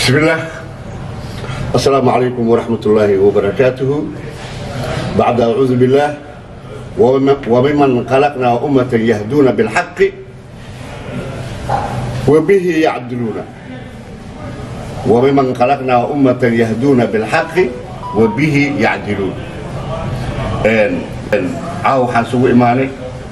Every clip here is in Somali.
بسم الله السلام عليكم ورحمة الله وبركاته بعد أعوذ بالله ومم- وممن خلقنا أمة يهدون بالحق وبه يعدلون وممن خلقنا أمة يهدون بالحق وبه يعدلون إن إن عاو حاسو إيماني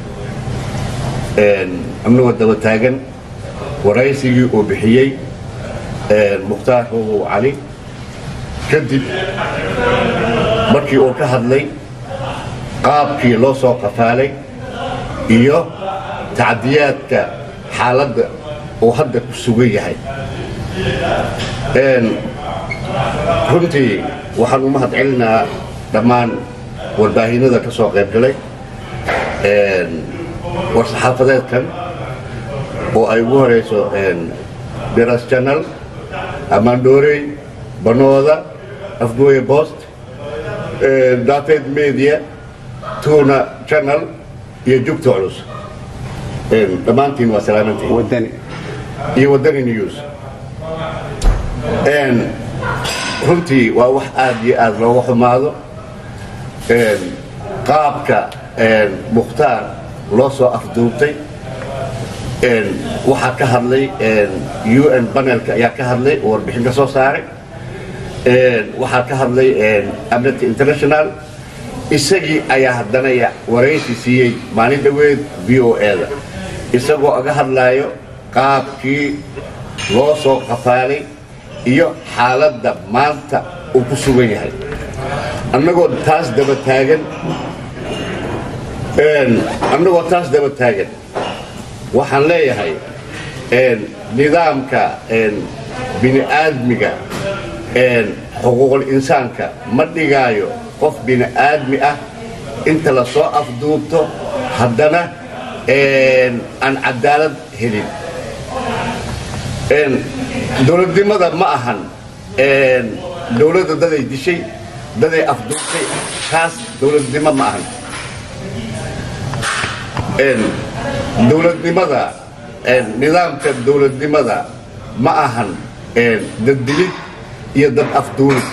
إن أمنو الدوتاجن ورئيسي وبحيي mukhtaar xuugu cali kadib markii uu ka hadlay qaabkii loo soo qafaalay iyo tacdiyaadka xaaladda uu hadda ku sugan yahay runtii waxaan u mahad celinaa dhammaan warbaahinada ka soo qayb galay war-saxaafadeedkan oo ay ugu horeyso biras channel amandorey banooda afgooye post dated media tuna channel iyo jugta culus dhammaantiin waa salaamantiin wadani iyo wadani news runtii waa wax aad iyo aad looga xumaado qaabka mukhtaar loo soo afduubtay waxaa ka hadlay un panelka ayaa ka hadlay oo warbixin ka soo saaray waxaa ka hadlay amnesty international isagii ayaa haddana ya- waraysi siiyey maalin dhaweed v o e-da isagoo aga hadlaayo qaabkii loo soo qafaalay iyo xaaladda maanta uu ku sugan yahay annagoo taas daba taagan annagoo taas daba taagan waxaan leeyahay nidaamka bini aadmiga xuquuqul insaanka ma dhigaayo qof bini aadmi ah inta la soo afduubto haddana aan cadaalad helin dowladnimada ma ahan dowladda daday dishay daday afduubtay taas dowladnimo ma ahan dowladnimada nidaamka dowladnimada ma ahan daddilid iyo dad afduulid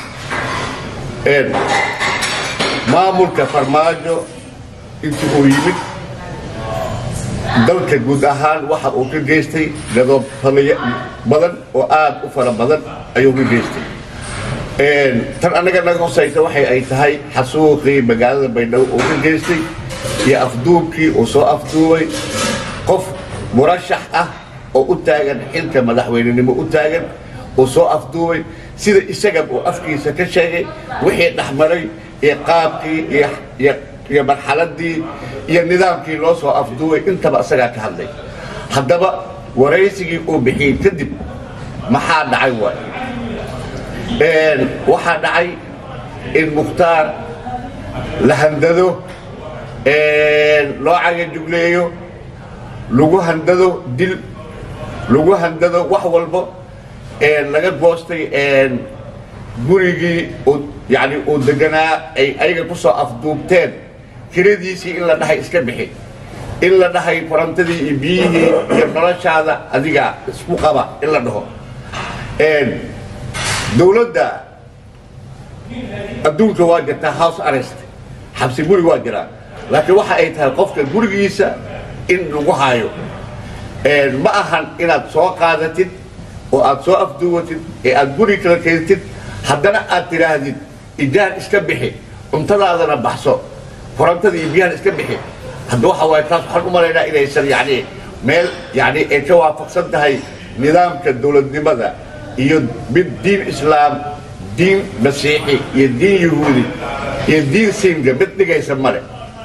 maamulka farmaajo intii uu yimid dalka guud ahaan waxa uu ka geystay gadoob badan oo aad u fara badan ayuu ka geystay tan annaga naga hosaysa waxay ay tahay xasuuqii magaalada baydhabo uu ka geystay iyo afduubkii uu soo afduubay qof murashax ah oo u taagan xilka madaxweynenimo u taagan uu soo afduubay sida isaga uu afkiisa ka sheegay wixii dhexmaray iyo qaabkii iyo- iyo iyo marxaladii iyo nidaamkii loo soo afduubay intaba isagaa ka hadlay haddaba waraysigii uu bixiyey kadib maxaa dhacay waay waxaa dhacay in mukhtaar la handado loo cagajugleeyo lagu handado dil lagu handado wax walbo laga goostay gurigii uu- yani uu deganaa ay ayaga ku soo afduubteen kiradiisii in la dhahay iska bixi in la dhahay korantadii iyo biyihii iyo noloshaada adiga isku qaba in la dhaho dowladda adduunka waa jirtaa house arrest xabsi guri waa jiraa laakiin waxa ay tahay qofka gurigiisa in lagu hayo ma ahan inaad soo qaadatid oo aad soo afduwatid ee aad guri kala keentid haddana aad tidhaahdid ijaar iska bixi cuntadaadana baxso korantada iyo biyahan iska bixi hadda waxa waaye taas waxaan u malaynaa inaysan yani meel yani ay ka waafaqsan tahay nidaamka dowladnimada iyo mid diin islaam diin masiixi iyo diin yahuudi iyo diin singa mid dhigaysa male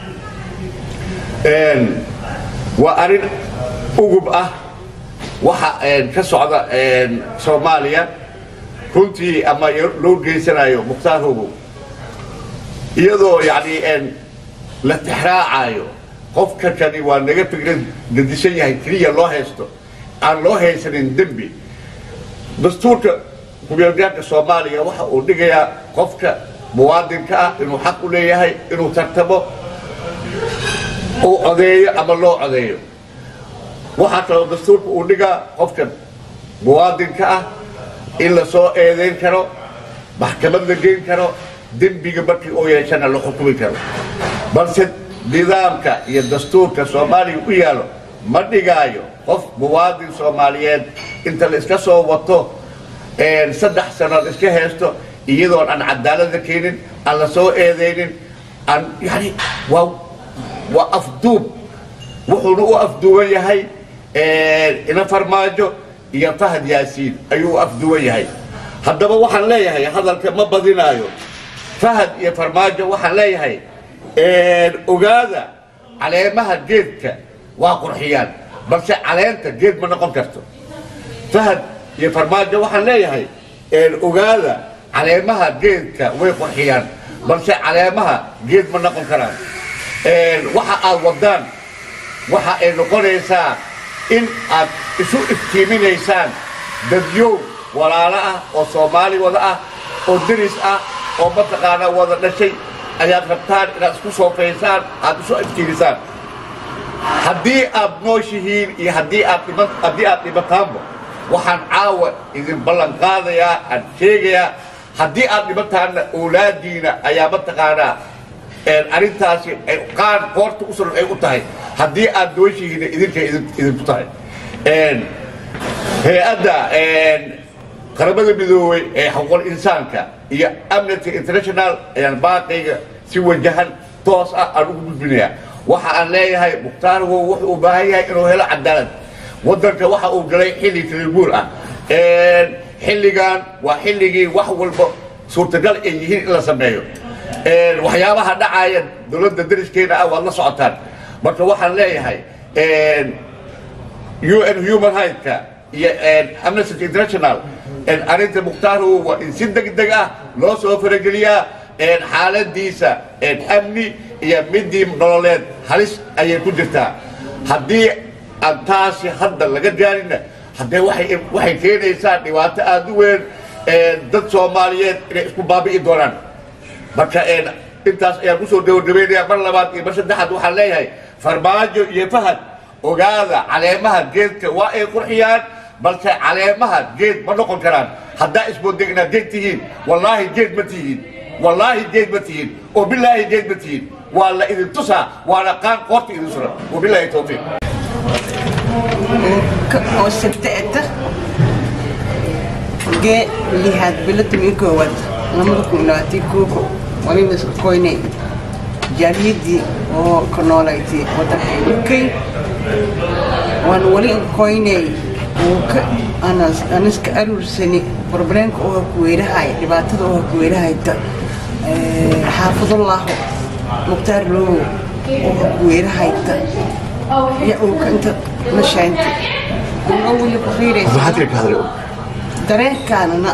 waa arrin ugub ah waxa ka socda soomaaliya runtii ama loo geysanayo mukhtaar hogow iyadoo yani la tixraacayo qofka kani waa naga fikrad gadisan yahay keliya loo haysto aan loo haysanin dembi dastuurka kumeelgaarka soomaaliya waxa uu dhigayaa qofka muwaadinka ah inuu xaq u leeyahay inuu tartamo uu codeeyo ama loo codeeyo waxaa kaloo dastuurka uu dhigaa qofka muwaadinka ah in la soo eedayn karo maxkamad la geyn karo dembiga markii oo yeeshana la xukumi karo balse nidaamka iyo dastuurka soomaaliya u yaalo ma dhigaayo qof muwaadin soomaaliyeed inta la iska soo wato saddex sanood iska haysto iyadoon aan cadaalada keenin aan la soo eedaynin aan yani waa waa afduub wuxuuna u afduuban yahay ina farmaajo iyo fahad yaasiin ayuu u afduuban yahay haddaba waxaan leeyahay hadalka ma badinaayo fahad iyo farmaajo waxaan leeyahay ogaada caleemaha geedka waa qurxiyaan balse caleenta geed ma noqon karto fahad iyo farmaajo waxaan leeyahay ogaada caleemaha geedka way qurxiyaan balse caleemaha geed ma noqon karaan waxa aad wadaan waxa ay noqonaysaa in aad isu iftiiminaysaan dadyow walaalo ah oo soomaali wada ah oo deris ah oo mataqaanaa wada dhashay ayaad rabtaan inaad isku soofaysaan aad isu iftiimisaan haddii aad nooshihiin iyo haddii aad dhiman haddii aad dhimataanba waxaan caawa idin ballan qaadayaa aan sheegayaa haddii aad dhimataanna awlaadiina ayaa mataqaanaa arrintaasi qaan qoorta u suran ay u tahay haddii aad nooshihiinna idinkay idinku tahay hay-adda qaramada midoobey ee xuquuqul insaanka iyo amnesty international ayaan baaqayga si wajahan toos ah aan ugu gudbinayaa waxa aan leeyahay mukhtaar wow wuxuu u baahan yahay inuu helo cadaalad waddanka waxa uu galay xilli tiribuur ah xilligan waa xilligii wax walba suurtagal ay yihiin in la sameeyo waxyaabaha dhacaya dowladda dariskeena ah waad la socotaan marka waxaan leeyahay un human rightska iyo amnesty international arrinta mukhtaarhu waa in si degdeg ah loo soo farageliyaa xaaladiisa amni iyo midii nololeed halis ayay ku jirtaa haddii aan taasi hadda laga gaarinna haddee waxay keenaysaa dhibaato aada u weyn dad soomaaliyeed inay isku baabi'i doonaan marka intaas ayaan kusoo gabagabaynayaa mar labaad iyo mar saddexaad waxaan leeyahay farmaajo iyo fahad ogaada caleemaha geedka waa ay qurxiyaan balse caleemaha geed ma noqon karaan haddaa isbooda inaad geed tihiin wallaahi geed ma tihiin wallaahi geed ma tihiin oo bilaahi geed ma tihiin waa la idin tusaa waana qaan qoorta idin suran wabilaahi towfiiq oo sabta'ata gee lihaad bilada mii koowaad lamada kun labaatan kooko waliba isku koynay jaaliyadii oo ka noolayti wadanka ukay waan wali koynay ka aniska aruursani problemka oo hakuweerahay dhibaatada oo hakuweerahayta xaafidullahu mukhtaar loogo oo hakuweerahayta iyo uuka inta mashaynta oo weli ku fiiraysa dareenkaanana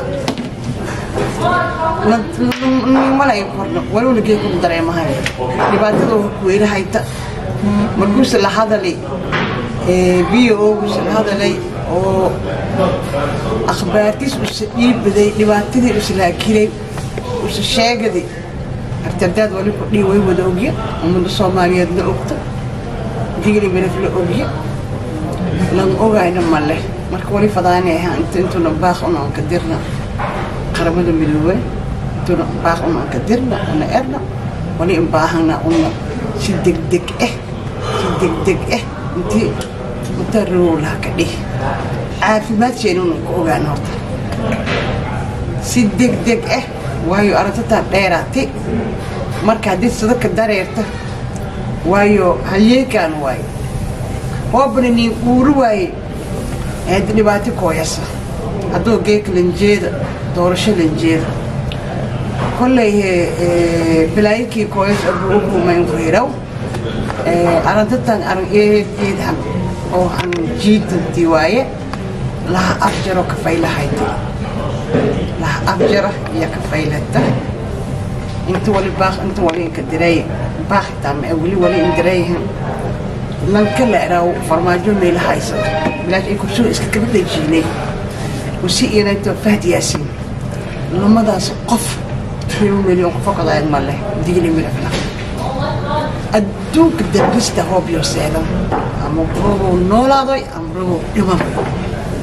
malay korno walowna gee kuma dareemahay dhibaatada oo hakuweerahayta markuuse la hadalay biyo ooguse la hadalay oo akhbaartiis usa dhiibaday dhibaatadii uslaakiray usa sheegaday artadaad wali ku dhii way wada ogya ummadda soomaaliyeed la ogta digli beref la ogya lan ogayna ma leh marka wali fadaani ahaa inta intuna baaq una anka dirna qaramada midoobe intuna baaq una anka dirna una erna wali in baahana una si degdeg ah si degdeg ah intii mutarowlaha ka dhihi caafimaadkeena unan ku ogaan horta si degdeg ah waayo aragtataa dheeraatay marka haddii sadaka dareerta waayo halyeekaan waayo hoobana niin uuri waaye haddi dhibaato kooyasa hadduu geeka lanjeeda doorasho lanjeeda kolley bilaayikii kooyas abu ugumayn ku hiraw aragtatan arag eed eedhan oo aan jiidantii waaye laha afjaro kafaylahayti laha afjara iyo kafaylata inta wali baaq inta wali inka direey baaqita ma wali wali in direeyhan lanka la eraaw farmaajo meela haysato bilaash ay kursoo iska kaba dhajiinay wasi inayto fahd yaasiin lamadaas qof reebu milyan qof kadaayad ma leh digli milafna adduunka darbista hoob yoo seedan ama robow noolaadoy ama robow dhiman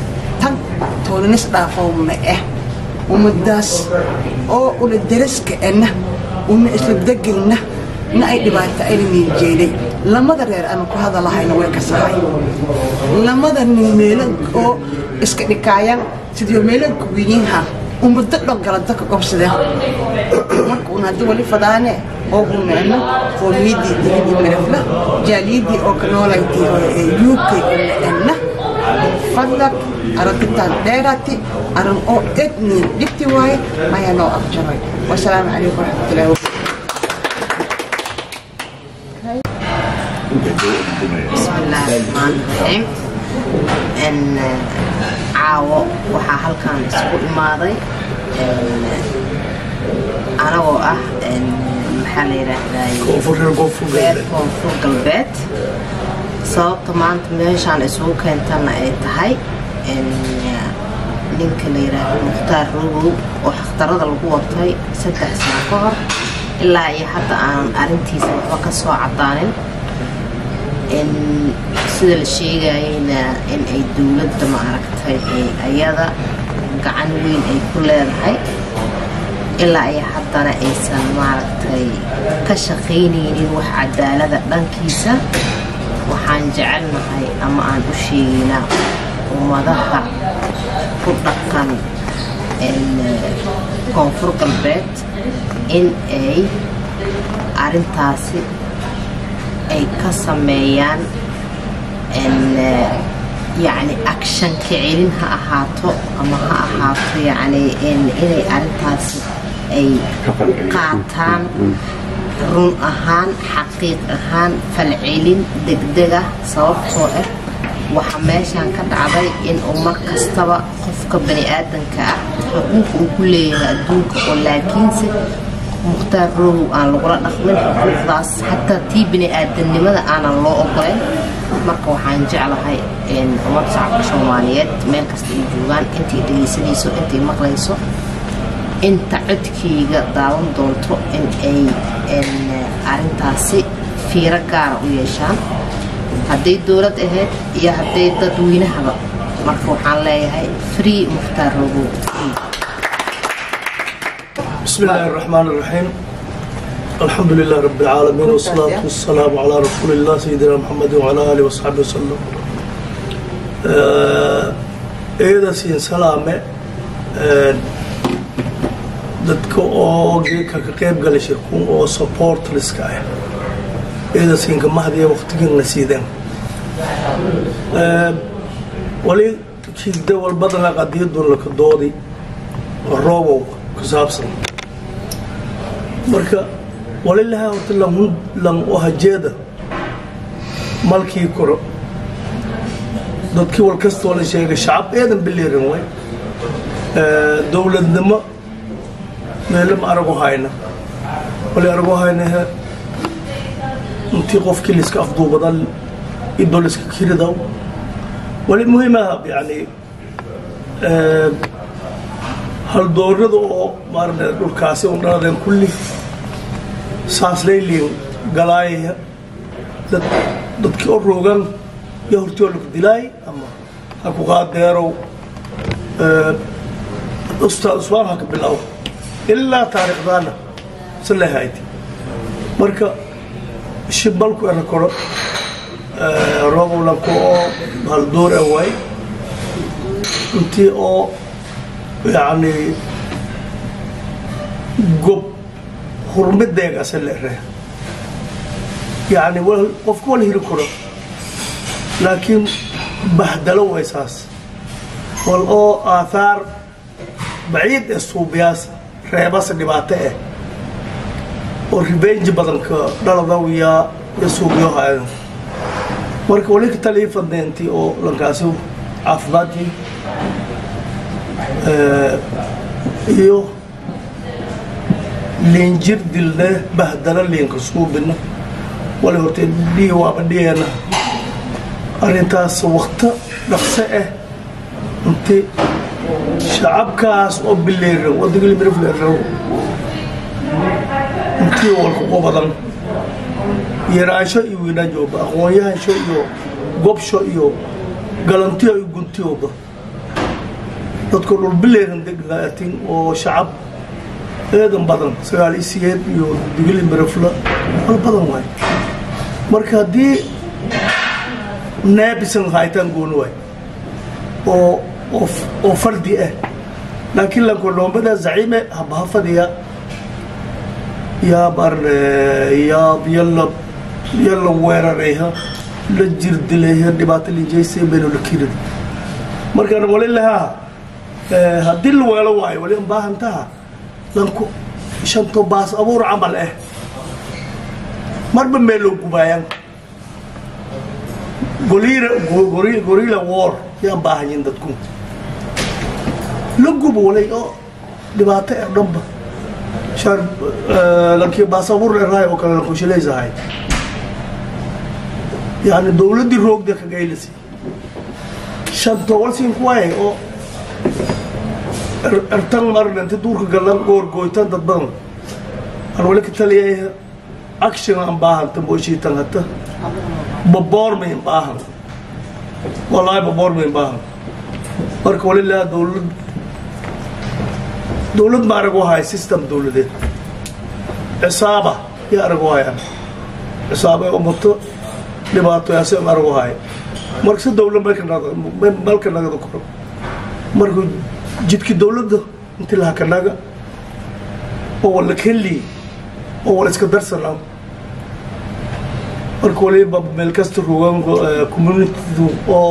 tan toolanis dhaafowna ah ummadaas oo ula daraska ana una isla degelna na ay dhibaato ayna niinjeeday lamada reer ama ku hadalahayna way ka sahay lamada nin meelo oo iska dhikaayaan sidii meelo kuwiyiinha ummado dhan galanta ka qobsadeen marka un haddii wali fadaane oo unaano qoomiyadii digidii marafla jaaliyadii oo ka noolaydii uk unaana fadlak aragtitaan dheeraati aran oo ednin dhibti waaye ayaa noo afjaray wasalaamu calaykum waraxmatullahi wabarakatu بسم الله الرحمن الرحيم ان caawo waxaa halkan isku imaaday anagoo ah maxaa la yidhaahday reer koonfur galbeed sababta maanta meeshaan isugu keentana ay tahay ninka la yidhaahdo mukhtaar rogow oo xakhtarada lagu watay saddex sano ka hor ilaa iyo hadda aanan arrintiisa waxba ka soo cadaanin sida la sheegayeyna in ay dowladda maaragtay ayada gacan weyn ay ku leedahay ilaa iyo haddana aysan maaragtay ka shaqaynaynin wax cadaalada dhankiisa waxaan jecelnahay ama aan u sheegaynaa ummadaha ku dhaqan koonfur galbeed in ay arrintaasi ay ka sameeyaan yani akshanka celin ha ahaato ama ha ahaato yani inay arrintaasi ay qaataan run ahaan xaqiiq ahaan falcelin degdega sababtoo ah waxaa meeshaan ka dhacday in uu mar kastaba qofka bani aadanka ah xuquuq uu ku leeyahay adduunka oo laakiinse mukhtaar rogow aan lagula dhaqmin xuquuqdaas xataa tii bini aadamnimada aanan loo ogoleyn marka waxaan jeclahay ummadda shacabka soomaaliyeed meel kasta ay joogaan intay dhegaysanayso intay maqlayso inta codkeyga daawan doonto in ay arrintaasi fiiro gaara u yeeshaan hadday dowlad ahayd iyo hadday dadweynahaba marka waxaan leeyahay free mukhtaar rogow بسم الله الرحمن الرحيم الحمد لله رب العالمين والصلاة والسلام على رسول الله سيدنا محمد وعلى آله وصحبه وسلم eeda siin salaame dadka oo geedka ka qayb galay shirkun oo supporterska ah eeda siinka mahdiya waqtigiina siideen wali kiigda walbadana qadiyadun laka doodi roobow ku saabsan marka walilahaa horta lan lan oo hajeeda malkii koro dadkii wal kastoo la sheegay shacab eedan biliirin way dowladnimo meelama aragu hayna wali aragu haynahe intii qofkii liska afduubada idoo liska kiridaw wali muhiimaha yani haldoorada oo maarne dhulkaasi un dhaladeen kulli saaslayliin galaayaya dad dadkii oo roogan iyo hortoo lagu dilaay ama ha ku qaadeerow ustaad usmaan ha ka bilaabo ilaa taariikhdaana si lehayd marka shibalku era koro roobowlanku oo haldoor a waay intii oo yani gob hurmideegase lere yani qofka wala hiri karo laakiin bahdalo way saas wal oo aathaar baciid ee suubiyaas reebase dhibaato ah oo ribenji badanka dhaladaw yaa ya suubiyo hayan marka wali ka talii fadneentii oo lankaasi caafimaadkii iyo liinjir dilne bahdalo liinka suubina wali hortee dhii waaba dhigeena arrintaas wakto dhaqso ah inti shacabkaas oo bileera wadagalimirafleerow intii walka uga badan yaraansho iyo wiinajooba aqoon-yahansho iyo gobsho iyo galantiyo iyo guntiyooba dadku dhulbileeran degaatin oo shacab eedan badan sagaal iyo sideed iyo digili marafla wal badan waay marka haddii naabisan haytaan gooni waay oo oo oo fardi ah laakiin lankoloombada zaciime habaha fadhiya yaab arne yaab yalla yalla weerarayha la jirdilayha dhibaato linjaysa baynu la kirid markaan wali lahaa haddii la weelo waayo wali an baahantaha lanku shanto baas abuur camal ah marba meel loo gubaayaan gorilla gorilla war yaan baahanyin dadku la gubo walay oo dhibaato ee dhanba shaar lankii baasabuur dheeraay oo kale lankushilaysahay yani dowladdii roogda ka gaylasi shanto walsiin kuwaay oo ertan marna inta duurka galan goorgooytan dad badan aan wali ka taliyay action aan baahanta mooshiitan hata baboormayn baahan wallaahi baboormayn baahan marka wali laa dowlad dowlad ma arag wahay system dowladeed cisaaba yaa arag wahayaan cisaaba umato dhibaatoyaasi ma arag wahay marka si dowlad malka nagada koro marka jidki dowladda inti laha kanaga oo wala kelli oo wala iska darsanaa marka waliba meel kasta rogan communitydu oo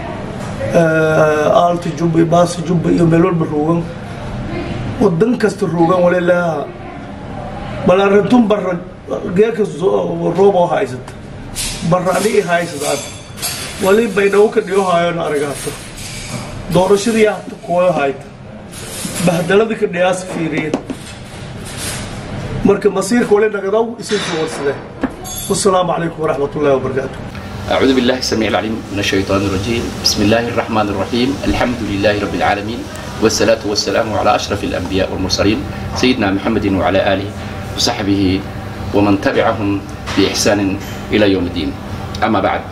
aalta jubba iyo baasa jubba iyo meel walba rogan wadan kasta rogan wali laha balarantun barra geeka roob oo haysata barra ani i haysadaan wali baydhawo ka dhiyo haayona aragaato doorashadii hata kuwa hayta bahdaladii ka dhiyaas fiiriya marka masiirka wali nagadaw isinka warsade والسلام عليكم ورحمة الله وبركاته أعوذ بالله السميع العليم من الشيطان الرجيم بسم الله الرحمن الرحيم الحمد لله رب العالمين والصلاة والسلام على أشرف الأنبياء والمرسلين سيدنا محمد وعلى آله وصحبه ومن تبعهم بإحسان إلى يوم الدين أما بعد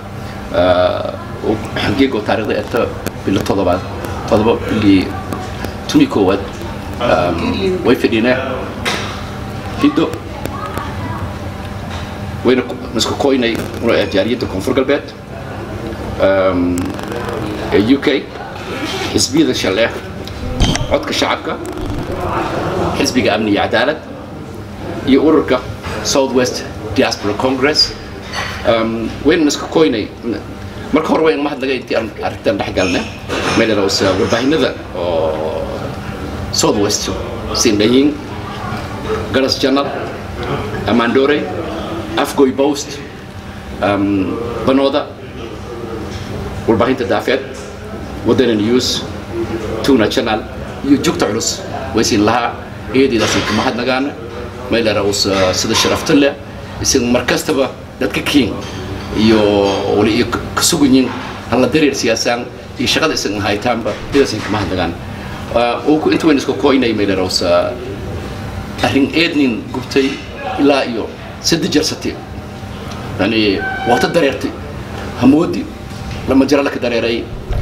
حقيقة تاريخ أتى بالطلبات طلبة اللي تمي كواد ويفدينا هدو wayna isku koynay jaariyadda koonfur galbeed ee u k xisbiyada shaleeh codka shacabka xisbiga amni iyo cadaalad iyo ururka south west diaspora congress wayna isku koynay marka hore wayn mahadnaga intii aan arrintan dhex galna meeleraws warbaahinada oo south west sindhayin garas journal amandore afgoy post banooda warbaahinta daafeed wadana news tuna channel iyo jugta culus waysiin lahaa iyadiidaasay ka mahadnagaana meeleraws sida sharafta leh isaga mar kastaba dadka kiin iyo wali iyo ka suganyin hala dareer siyaasaan iyo shaqada isaga haytaanba idaasay ka mahadnagaan inta wayna isku koynay meeleraws arrin eednin gubtay ilaa iyo saddex jeer sati yani waata dareertay hamoodi lama jira laka dareeray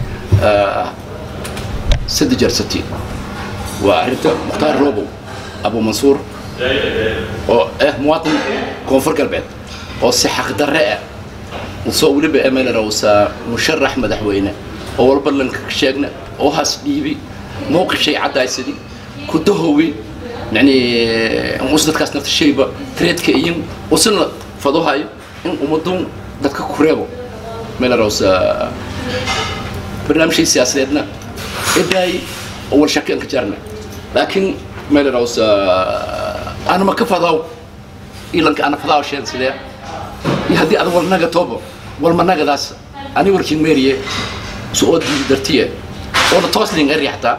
saddex jeer sati waa arrinta mukhtaar robow abu mansuur oo ah muwaadin koonfur galbeed oo si xaqdarre ah soo weliba emelerowsa musharax madaxweyne oo walba lanka sheegna oo haas dhiibi mowqif shay caddaysadi ku dahowi يعني وصلت كاس نفس الشيء تريد كأين وصلنا فضوها إن ومدون دتك كوريبو ملا روس برنامج سياسي لنا إداي أول شكل انكجرنا لكن ملا روس أنا ما كفضاو إلا أنا فضاو شيء سيدا يهدي هذا ولا نجا توبو ولا ما نجا داس أنا وركين ميريه سؤال درتيه ولا توصلين أري حتى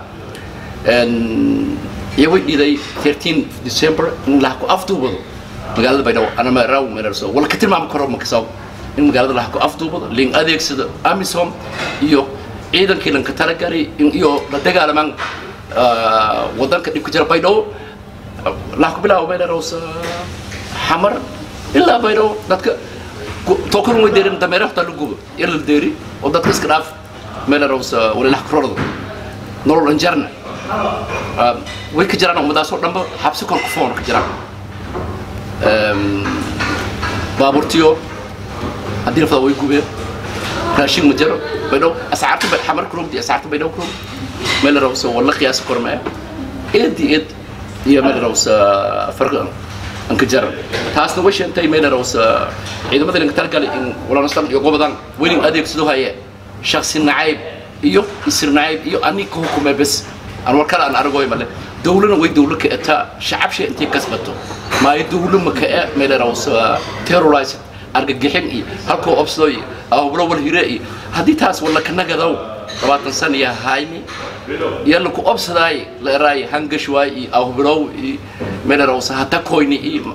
iyo way dhiday 13 December in la ku afduubado magaalada Baydhabo ana ma raaw ma raaw wala ka tilmaam karo ma kasaw in magaalada la ku afduubado ling adeegsada Amisom iyo ciidankii lanka talagalay in iyo la dagaalamaan wadanka dhibka jira Baydhabo la ku bilaabo ma raaw xamar ilaa Baydhabo dadka tookar way dareem dameeraha ta lagu ila deeri oo dadka iska dhaaf ma raaw wala la ku rordo nolol anjarna way ka jiraan ummadaasoo dhanba xabsi korka foon ka jiraan baabuurtiyo haddii lafada way gubeen raashin ma jiro baydhow ascaarta bay xamar kurogdi ascaarta baydhow kurog meel rawsa walla qiyaasi kormaya eed iyo eed iyo meel rawsa farqa anka jaran taasna way sheentay meel rawsa ciidamada linka talgalay in walaanastan iyo gobodan welin adeegsado haye shaksi nacayb iyo isir nacayb iyo ani ka hukumay bes aan war kale aan aragoy male dawlana way dawlo ka etaa shacabsha intay kasbato maayo dawlo ma ka e meel rawsa terrorized argagixin iyo halkoo obsado iyo ahublo wal hire iyo haddii taas walla ka nagadow labaatan sana iyo hayni iyo laku obsadaay la eraay hangash waay iyo ahublow iyo meel rawsa hata koyni iyo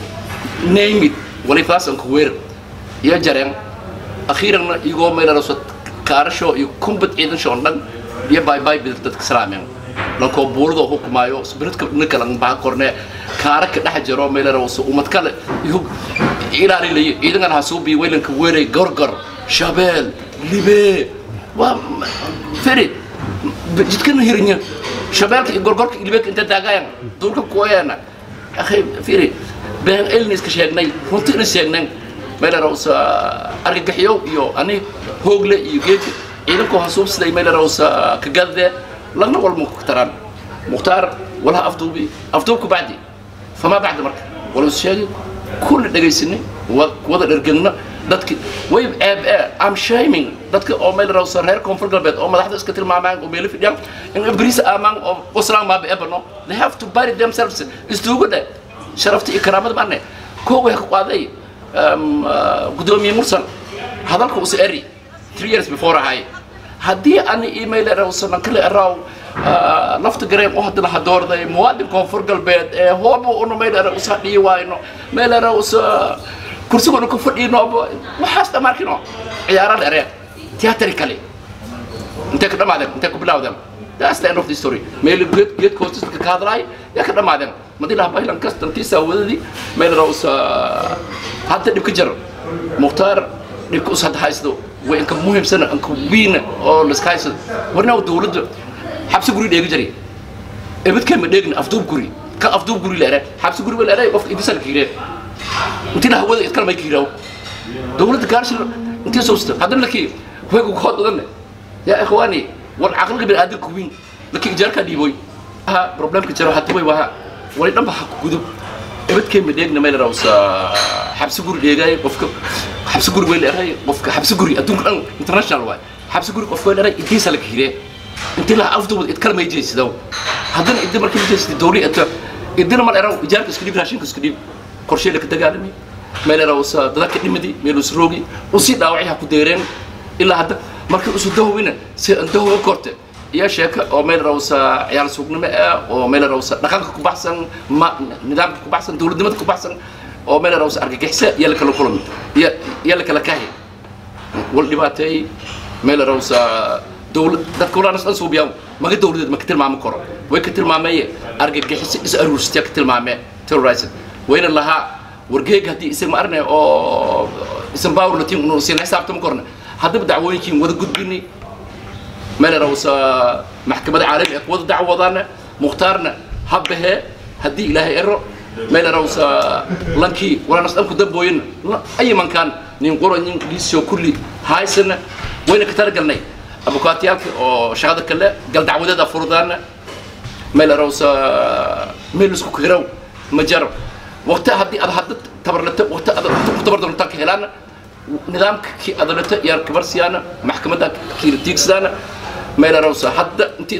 name it walifaas anka weer iyo jareen akhiiranna igoo meel rawsa kaarasho iyo kumbad ciidan shoon dhan iyo bye bye bid dadka salaameen lankoo buuladoo hukumaayo biridka ninka lan baa korne kaara ka dhex jiro meel rawsa umad kale iyo ilaalilayo ciidankan hasuubi weylanka weeray gorgor shabeel libee waa feri jidkana hirinya shabeelka iyo gorgorka iyo libeeka inta taagayan duulka kuwayaana akhay firi been elniska sheegnay runtina sheegnay meel rawsa argagaxyo iyo ani hoogle iyo geedka ciidankoo hasuubsiday meel rawsa ka gadde lagna walma ku taraan mukhtaar walaha afduubi afduubka bacdi famaa bacdi marka wala sheegi كل دقيسني وضع الرجلنا دتك ويب اب ام شايمين دتك او ميل راو سر هير كونفر قلبت او مدحت اسكتل مع مان وبيل في ديام ان ابريس امان او وسلام ما بيبنو they have to bury themselves استوغو ده شرفت اكرامات معنى كو وي قاداي ام قدومي مرسل هذاك وس اري 3 years before هاي haddii ani email rawsana kale raw lafta gareen u hadana hadoorday muwaadin koonfur galbeed ee hooba una meel era usa dhiyi waayno meel era usa kursiguna ku fadhiino waxaas dhamarkino ciyaara dheereen tiyatari kale intee ka dhamaadeen intee ku bilawdeen that's the end of the story meel geed geed koostka ka hadlaay yaa ka dhamaadeen madii laha bahlan kastantiisa wadadii meel era usa hadda dhib ka jiro mukhtaar dhibka us hadda haysto way inka muhiimsana inka wiina oo liska haysado warna dawladda xabsi guri dheegi jiray ebadkee ma dheegna afduub guri ka afduub guri la eraa xabsi guri ba la eraa qofka idisal kiiree intii la hawada idkala may kiiraaw dawladda gaarshi intii soosta haddana lakii waygu kood badan yaa ikhwaani wal caqliga bin aadan kuwiin lakii ijaarka dhiiboy ha problemka jiro hadda way waha wali dhanba ha ku gudub ebadkee ma dheegna meel rawsa xabsi guri dheegay qofka xabsi guri way leedahay qofka xabsi guri adduunka dhan international waay xabsi guri qofka way leedahay intiisa la kiiree intii la afduubad id kala may jeesidaw haddana idin markii la jeesida dawli ata idina mal eraw ijaarka isku dhib raashinka isku dhib qorshee la ka dagaalami meel eraw sa dadka dhimadi meel us roogi usii dhaawacay ha ku deereen ilaa hadda markii usu dahowina si aan dahowa korte iyo sheeko oo meel rawsa ciyaar suuqnimo ah oo meel rawsa dhaqanka ku baxsan ma nidaamka ku baxsan dawladnimada ku baxsan oo meel rawsa argagixisa iyo la kala kulmi iyo iyo la kala kahi wal dhibaatay meel rawsa dawlad dadka walaana san suubiyaa maga dawladeed ma ka tilmaami karo way ka tilmaamay argagixisa is aruursiya ka tilmaamay terrorizing wayna lahaa wargeeg haddii isan ma arnay oo isan baawr latiin unu siin xisaabtama korna haddaba dacwooyinkiin wada gudbinay meel rawsa maxkamadda caalami ah wada dacwadana mukhtaarna habbahe haddii ilaahay ero meel rawsa lankii walaanas dhanku dambooyina ay mankaan nin qoro nin liisoo kulli haysana wayna ka talagalnay abukaatiyaalka oo shaqada kale gal dacwadeeda furudaana meel rawsa meel isku kiraw ma jaro waqti haddii ad hadda tabarlata waqti ad ku tabar doontaan ka helaana nidaamka kii adalata iyo kabarsiyaana maxkamadda kii tiigsadaana meel rawsa hadda intii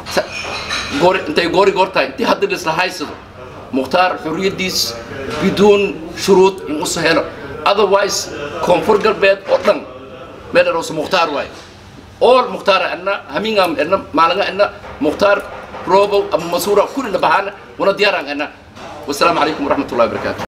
goori intay goori goor tahay intii hadda lisla haysado mukhtaar xurriyaddiis biduun shuruud in usa helo otherwise koonfur galbeed oo dhan meel rawsa mukhtaar waaye all mukhtaar ana hamingam ana maalaga ana mukhtaar robow abu masuura kulli la bahana wana diyaaraan ana والسلام عليكم ورحمه الله وبركاته